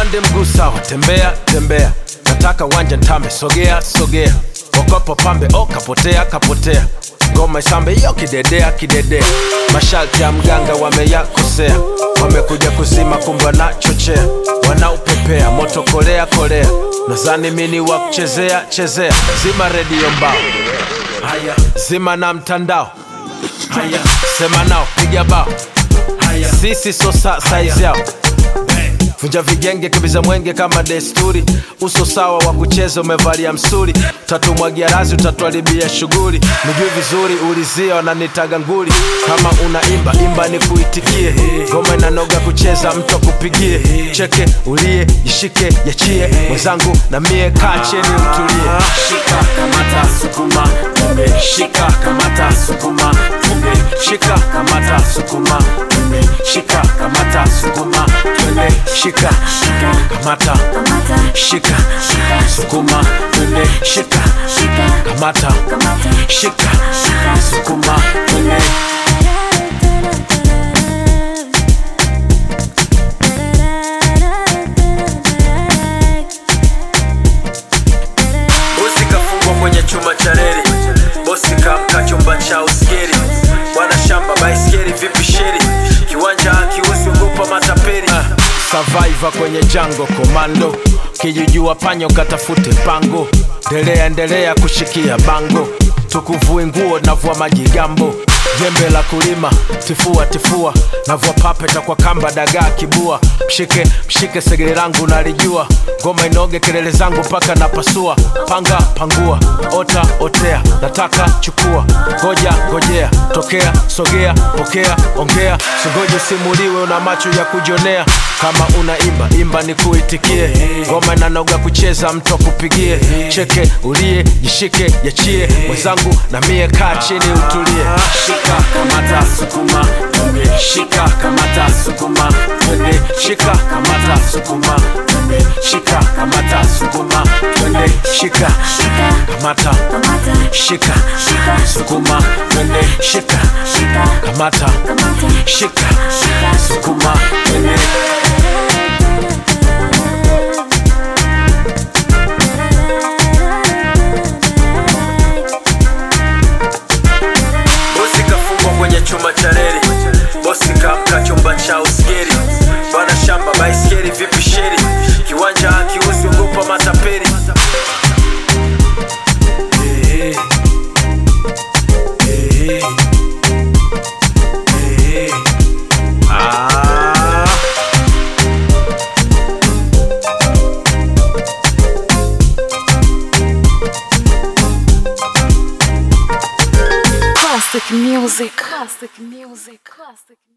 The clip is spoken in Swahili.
twende mguu sawa tembea tembea nataka wanja ntambe sogea sogea wakopo pambe o kapotea kapotea ngoma isambe iyo kidedea kidedea masharti ya mganga wameyakosea wamekuja kuzima kumbe wanachochea wanaupepea moto kolea kolea nazani mini wa kuchezea chezea zima redio mbao haya zima na mtandao haya sema nao piga bao haya sisi so sa saizi yao vunja vigenge kibiza mwenge kama desturi uso sawa wa kucheza umevalia msuri tatumwagia razi utatuharibia shughuli nijui vizuri ulizia wananitaga nguli kama unaimba imba ni kuitikie ngoma inanoga kucheza mtu akupigie cheke ulie jishike yachie mwenzangu na mie kaa cheni utulie shika kamata sukuma twende shika kamata sukuma twende shika kamata sukuma twende shika kamata sukuma twende shika kamata shika sukuma twende shika kamata shika sukuma twende bosi kafungwa kwenye chuma cha reli bosi kamka chumba cha uskeri bwana shamba baiskeri vipi sheri kiwanja akiusi ugopa matapeli survivor kwenye jango komando kijijua panyo katafute pango ndelea endelea kushikia bango tukuvui nguo navua majigambo jembe la kulima tifua tifua navua papeta kwa kamba dagaa kibua mshike mshike segere langu nalijua ngoma inoge kelele zangu mpaka napasua panga pangua ota otea nataka chukua ngoja ngojea tokea sogea pokea ongea singoje usimuliwe una macho ya kujonea kama unaimba imba ni kuitikie ngoma inanoga kucheza mtu akupigie cheke ulie jishike yachie mwenzangu na mie kaa chini utulie shika kamata sukuma twende shika kamata sukuma twende shika kamata sukuma twende shika kamata sukuma twende shika kamata shika sukuma twende shika kamata shika sukuma twende bosi kafungwa kwenye chuma cha reli bosi kamka chumba cha uskeri bwana shamba baiskeri vipi sheri kiwanja akiusi ugopa matapeli Eh, eh, eh, ah. Classic music. Classic music. Classic.